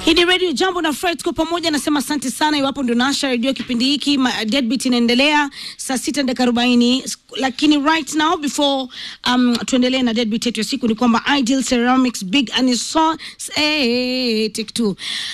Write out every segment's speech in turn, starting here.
Hii ni Radio Jambo na Fred kwa pamoja, nasema asante sana. Iwapo ndio nasha redio kipindi hiki, ma- Deadbeat inaendelea saa sita dakika arobaini, lakini right now before um, tuendelee na Deadbeat yetu ya siku ni kwamba Ideal Ceramics Big and so hey, take two.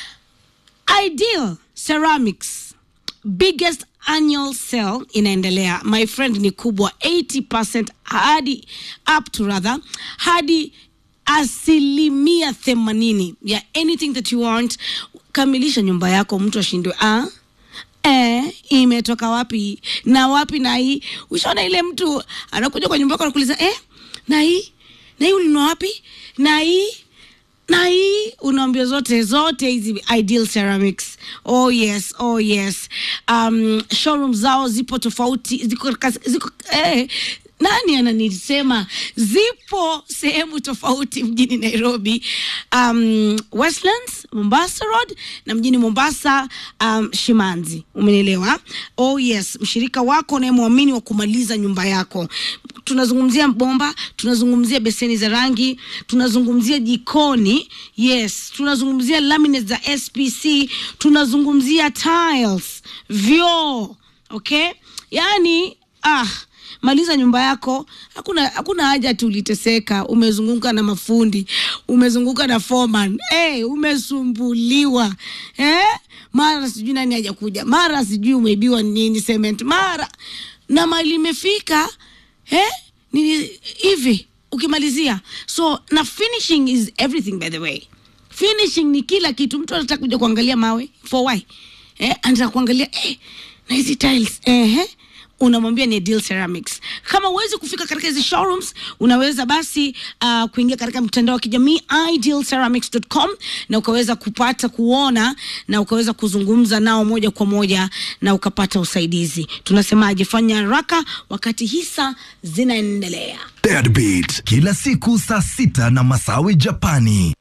Ideal Ceramics biggest annual sale inaendelea my friend ni kubwa 80% hadi up to rather hadi asilimia themanini ya anything that you want kamilisha nyumba yako mtu ashindwe ah Eh, imetoka wapi na wapi na hii ushaona ile mtu anakuja kwa nyumba yako anakuuliza eh, na hii na hii ulinunua wapi na hii na hii unaambia zote zote hizi ideal ceramics oh yes oh yes um, showroom zao zipo tofauti ziko, katika- ziko eh, nani ananisema zipo sehemu tofauti mjini nairobi um, westlands mombasa road na mjini mombasa um, shimanzi umenielewa oh yes mshirika wako unayemwamini wa kumaliza nyumba yako tunazungumzia bomba tunazungumzia beseni za rangi tunazungumzia jikoni yes tunazungumzia laminates za spc tunazungumzia tiles vyoo okay yaani ah maliza nyumba yako hakuna hakuna haja ati uliteseka umezunguka na mafundi umezunguka na foreman hey, umesumbuliwa eh? mara sijui nani hajakuja mara sijui umeibiwa nini cement mara na mali imefika eh? nini hivi ukimalizia so na finishing is everything by the way finishing ni kila kitu mtu anataka kuja kuangalia mawe for why eh, anataka kuangalia eh, na hizi tiles eh, unamwambia ni Deal Ceramics. Kama huwezi kufika katika hizi showrooms, unaweza basi uh, kuingia katika mtandao wa kijamii idealceramics.com na ukaweza kupata kuona na ukaweza kuzungumza nao moja kwa moja na ukapata usaidizi. Tunasemaje? Fanya haraka wakati hisa zinaendelea. Deadbeat kila siku saa sita na Masawi Japani.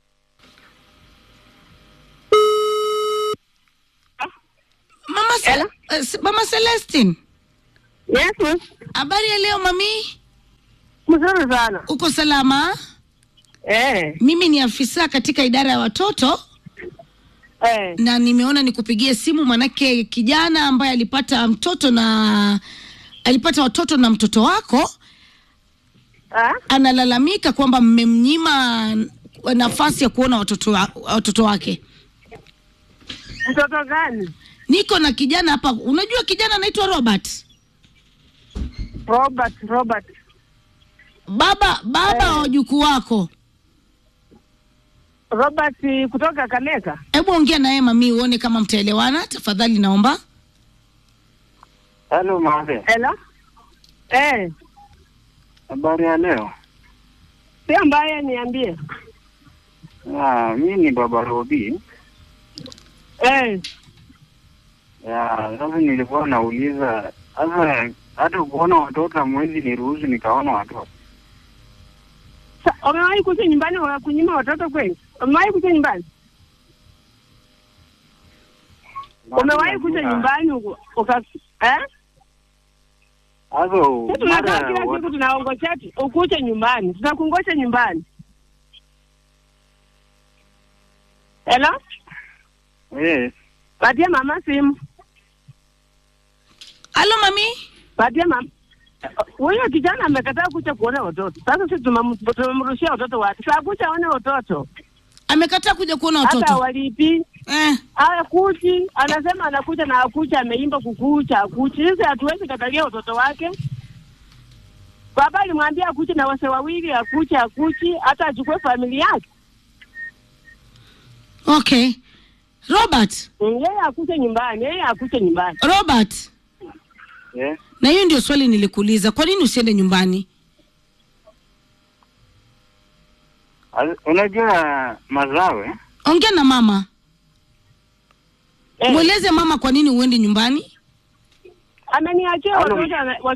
Mama, Ce- Hello? uh, Ce- Mama Celestine, Yes, miss. habari ya leo mami? Mzuri sana. Uko salama? Eh, Mimi ni afisa katika idara ya watoto eh. na nimeona nikupigie simu manake kijana ambaye alipata mtoto na alipata watoto na mtoto wako Ah? analalamika kwamba mmemnyima nafasi ya kuona watoto, wa, watoto wake. Mtoto gani? Niko na kijana hapa, unajua kijana anaitwa Robert, Robert, Robert. baba baba wa wajukuu wako. Robert eh, kutoka Kaneka. Hebu ongea na yeye mami, uone kama mtaelewana tafadhali, naomba. Halo Mabe, Hello? Eh, habari ya leo? si ambaye niambie. Ah, mi ni baba Robi. Eh, Ya, sasa nilikuwa nauliza sasa, hata kuona watoto hamwezi niruhusu nikaona watoto. sa- umewahi kuja nyumbani wa kunyima watoto kweli? Umewahi kuja nyumbani? Umewahi kuja nyumbani uka- uka eh? Sasa Sisi tunakaa mara kila wa- siku tunaongosha ati ukuje nyumbani. Tunakungosha nyumbani. Hello? yes, Patia mama simu. Halo mami, Patia mama. Huyo kijana amekataa kuja kuona watoto. Sasa sisi tumem- tumemrushia watoto wake. Sasa kuja aone watoto. amekataa kuja kuona Hata watoto walipi. eh. Hakuji, anasema anakuja na akuja ameimba kukucha, akuchi. Sisi hatuwezi katalia watoto wake. Baba alimwambia akuje na wase wawili, akuche akuchi, hata achukue familia yake. Okay, Robert, Mm, Yeye akuje nyumbani, yeye akuje nyumbani. Robert, yes. na hiyo ndio swali nilikuuliza, kwa nini usiende nyumbani? As- Unajua Mazawe, Ongea na mama, Eh, mweleze mama kwa nini uende nyumbani. ameniachia Halo. watoto ana-